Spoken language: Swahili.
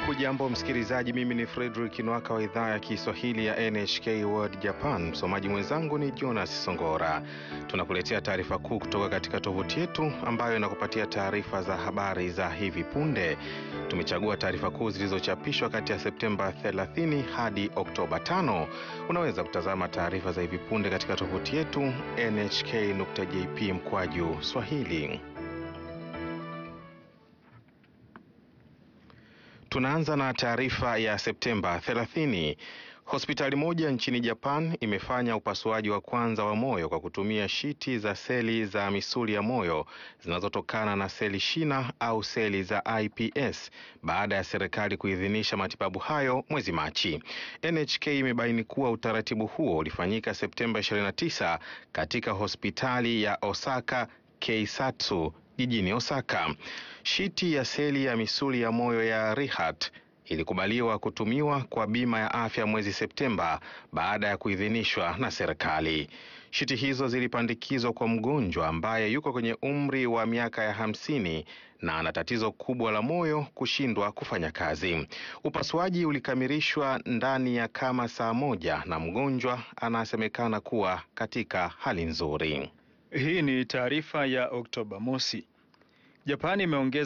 Hujambo msikilizaji, mimi ni Fredrick Nwaka wa idhaa ya Kiswahili ya NHK World Japan. Msomaji mwenzangu ni Jonas Songora. Tunakuletea taarifa kuu kutoka katika tovuti yetu ambayo inakupatia taarifa za habari za hivi punde. Tumechagua taarifa kuu zilizochapishwa kati ya Septemba 30 hadi Oktoba 5. Unaweza kutazama taarifa za hivi punde katika tovuti yetu nhk.jp mkwaju swahili. Tunaanza na taarifa ya Septemba 30. Hospitali moja nchini Japan imefanya upasuaji wa kwanza wa moyo kwa kutumia shiti za seli za misuli ya moyo zinazotokana na seli shina au seli za iPS baada ya serikali kuidhinisha matibabu hayo mwezi Machi. NHK imebaini kuwa utaratibu huo ulifanyika Septemba 29 katika hospitali ya Osaka Keisatsu jijini Osaka. Shiti ya seli ya misuli ya moyo ya Rehat ilikubaliwa kutumiwa kwa bima ya afya mwezi Septemba baada ya kuidhinishwa na serikali. Shiti hizo zilipandikizwa kwa mgonjwa ambaye yuko kwenye umri wa miaka ya hamsini na ana tatizo kubwa la moyo kushindwa kufanya kazi. Upasuaji ulikamilishwa ndani ya kama saa moja na mgonjwa anasemekana kuwa katika hali nzuri. Hii ni taarifa ya Oktoba mosi. Japani imeongeza